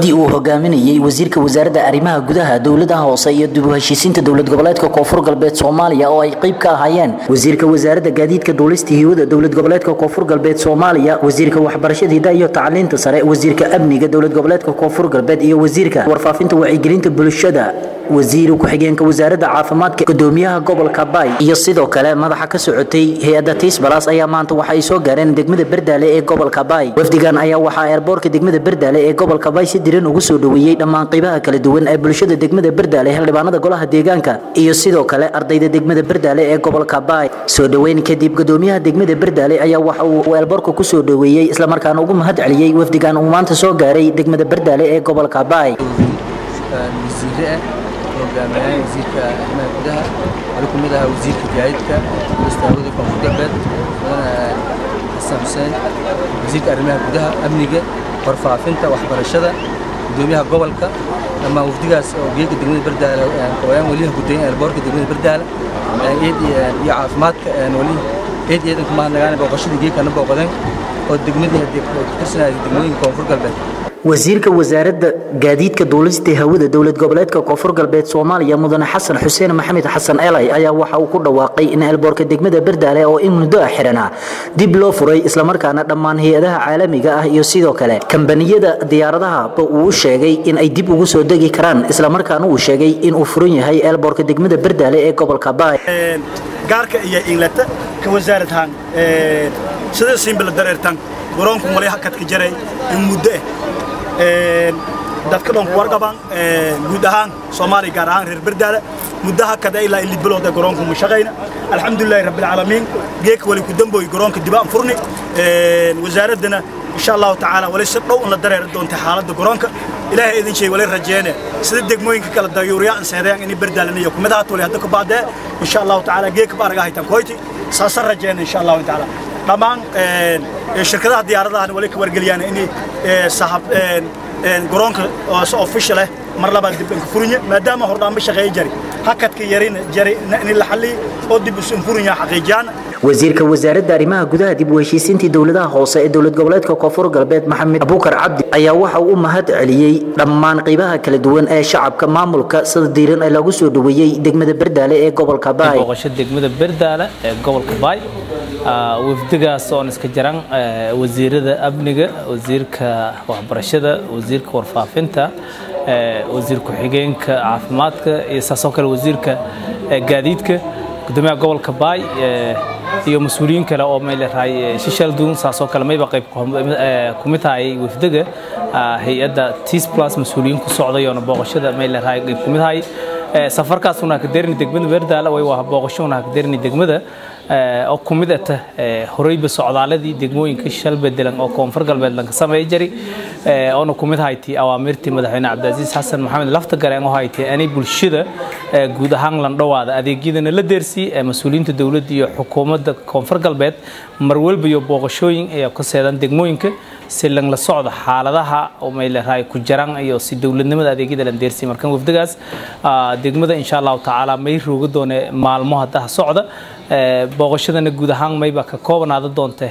wafdi uu hogaaminayay wasiirka wasaaradda arrimaha gudaha dowladaha hoose iyo dib u heshiisiinta dowlad goboleedka koonfur galbeed soomaaliya oo ay qayb ka ahaayeen wasiirka wasaaradda gaadiidka duulista hiyada dowlad goboleedka koonfur galbeed soomaaliya wasiirka waxbarashada hidaha iyo tacliinta sare wasiirka amniga dowlad goboleedka koonfur galbeed iyo wasiirka warfaafinta wacyigelinta bulshada wasiir ku-xigeenka wasaaradda caafimaadka gudoomiyaha gobolka baay iyo sidoo kale madaxa ka socotay hay-adda tiisbalas ayaa maanta waxa ay soo gaareen degmada berdaale ee gobolka baay wafdigan ayaa waxaa eerboorka degmada berdaale ee gobolka baay si diran ugu soo dhoweeyey dhammaan qaybaha kala duwan ee bulshada degmada berdaale xildhibaanada golaha deegaanka iyo sidoo kale ardayda degmada berdaale ee gobolka baay soo dhoweyn kadib gudoomiyaha degmada berdaale ayaa waxa uu eerboorka ku soo dhoweeyey islamarkaana ugu mahad celiyey wafdigan uu maanta soo gaaray degmada berdaale ee gobolka baay hogaamiyaan wasiirka arrimaha gudaha waxaa ku mid ahaa wasiirka gaadiidka istaawada koonfur galbeed mudane xasan xuseen wasiirka arrimaha gudaha amniga warfaafinta waxbarashada gudoomiyaha gobolka dhammaan wafdigaas oo geedka degmada bardaale ooyaan weliha gudayn eelboorka degmada bardaale eed iyo caafimaadka weli eed iyo eedanka mahadnagaane booqashadii geedkana booqdeen oo degmadii ka tirsanayay degmooyinka koonfur galbeed wasiirka wasaaradda gaadiidka duulista hawada dowlad goboleedka koonfur galbeed soomaaliya mudane xasan xuseen maxamed xasan elay ayaa waxa uu ku dhawaaqay in eelboorka degmada berdaale oo in muddo ah xidhanaa dib loo furay islamarkaana dhammaan hay-adaha caalamiga ah iyo sidoo kale kambaniyada diyaaradahaba uu u sheegay in ay dib ugu soo degi karaan islamarkaana uu sheegay in uu furan yahay eelboorka degmada berdaale ee gobolka baay gaarka iyo inglata ka wasaaradahan sida simbala dareertan garoonku malay hakadka jaray in muddo ah dadka dhan ku warqabaan guud ahaan soomaaliya gaar ahaan reer berdaale muddaha kada ilaa ili bilood ee garoonku ma shaqayna alxamdulilaahi rabbil caalamiin geeka wali ku dambooy garoonka dibaan furni wasaaraddana insha allahu tacaala wali si dhow la dareeri doonta xaaladda garoonka ilaahay idin sheey wali rajeene sida degmooyinka kala dayuuriyaa an seedayaan inay berdaalana iyo kumidaha tuli hadda ku baadee insha allahu tacaala geeka baaraga haytan koyti saasa rajeene insha allahu tacaala dhammaan shirkadaha diyaaradahan wali ka wargeliyaan inay sahab garoonka oo official ah mar labaad dib ka furinya maadaama hordhaanba shaqeey jari hakadka yarina jari in la xalliyo oo dib isu furinya xaqiijiyaan wasiirka wasaaradda arrimaha gudaha dib u heshiisiintii dowladaha hoose ee dowlad goboleedka koonfur galbeed maxamed abuukar cabdi ayaa waxa uu u mahad celiyey dhammaan qaybaha kala duwan ee shacabka maamulka sida diiran ee lagu soo dhoweeyey degmada berdaale ee gobolka baay booqasho degmada berdaale ee gobolka baay wafdigaas oon iska jaran wasiirada amniga wasiirka waxbarashada wasiirka warfaafinta wasiir ku-xigeenka caafimaadka iyo saasoo kale wasiirka gaadiidka gudoomiyaha gobolka baay iyo mas-uuliyiin kale oo may leedahay shishal duun saasoo kale mayba qayb ku mid tahay wafdiga hay-adda tis plus mas-uuliyiin ku socday oona booqashada may leedahay qayb ku mid tahay safarkaas una hakadeerni degmada beerdaala way waa booqasho una hakadeerni degmada oo ku mid ata horeyba socdaaladii degmooyinka shal bedelan oo koonfur galbeed lanka sameeya jari oona ku mid haytay awaamirtii madaxweyne cabdicaziis xasan maxamed lafta gareen oo haytay anay bulshada guud ahaan landhowaada adeegyadana la deersii mas-uuliyiinta dowladda iyo xukuumadda koonfur galbeed mar walba iyo booqashooyin ayaa ka seedan degmooyinka si lang la socdo xaaladaha may leedahay ku jaran iyo si dowladnimada adeegyada lan deersii markan wafdigaas degmada insha allahu tacaala may rooga doone maalmo haddaha socda booqashadana guud ahaan mayba ka koobanaada doonta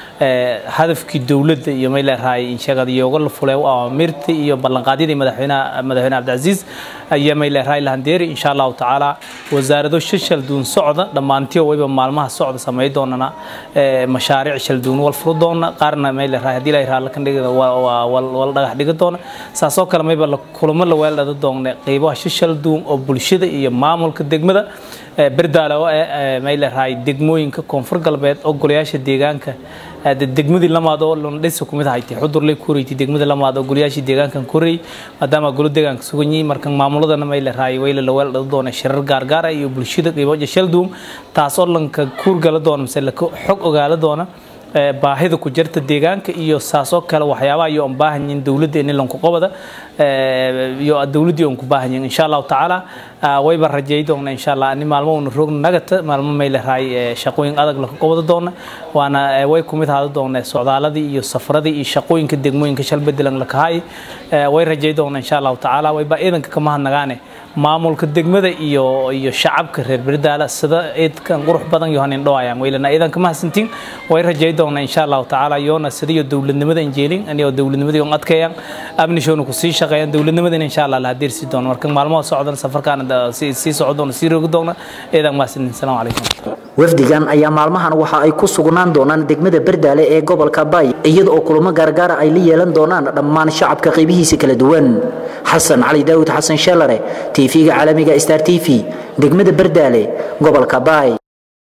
hadafkii dowladda iyo may leedahay insheegada iyooga la fulay awaamirta iyo ballanqaadyadii madaxweynaha madaxweyne cabdicaziis ayaa may leedahay lahandeeri insha allahu tacaala wasaarado shashal duun socda dhammaantiyo wayba maalmaha socda samey doonana mashaariic shal duun wal furo doona qaarna may leedahay haddii la yiraahdo kan dhigada wal dhagax dhiga doona saasoo kale mayba kulamo la weeldhada doona qeybaha shashal duun oo bulshada iyo maamulka degmada berdaale oo may leedahay degmooyinka koonfur galbeed oo golayaasha deegaanka degmadii lamaad oo londhisa kumid haytay xudurley ku horeeytay degmadii lamaad oo golayaashii deegaankan ku horeeyay maadaama golo deegaanka sugan yihiin marka maamuladana may leedahay wayla la weel dhado doona shirar gaargaar iyo bulshada qiimo shalduum taas oo lanka kuurgala doona mise xog ogaala doona baahida ku jirta deegaanka iyo saasoo kale waxyaabaha iyo aan baahan yihiin dowladda in lanku qabada iyo dowladdii aan ku baahan yihiin insha allahu tacaala wayba rajeey doona insha allah ani maalmo una roogna nagata maalmo may leedahay shaqooyin adag laku qabada doona waana way ku mid ahaada doona socdaaladii iyo safaradii iyo shaqooyinka degmooyinka shal bedelan lakahay way rajeey doona insha allahu tacaala wayba ciidanka kama hadnagaane maamulka degmada iyo iyo shacabka reer berdaala sida ciidkan qurux badan iyo hanin dhawayaan weylana ciidanka mahadsantiin way rajeey doona insha allahu tacaala yoona sida iyo dowladnimada injeelin aniyo dowladnimadii on adkeeyaan amnishoona kusii shaqeeyaan dowladnimadana insha allah la hadeersi doono marka maalmaha socdana safarkaana sii socon doono sii rogi doona eedan maasin asalaamu calaykum wafdigan ayaa maalmahan waxa ay ku sugnaan doonaan degmada bardaale ee gobolka bay iyada oo kulamo gaargaara ay la yeelan doonaan dhammaan shacabka qaybihiisa kala duwan xasan cali daawud xasan sheelare tv-ga caalamiga star t v degmada bardaale gobolka bay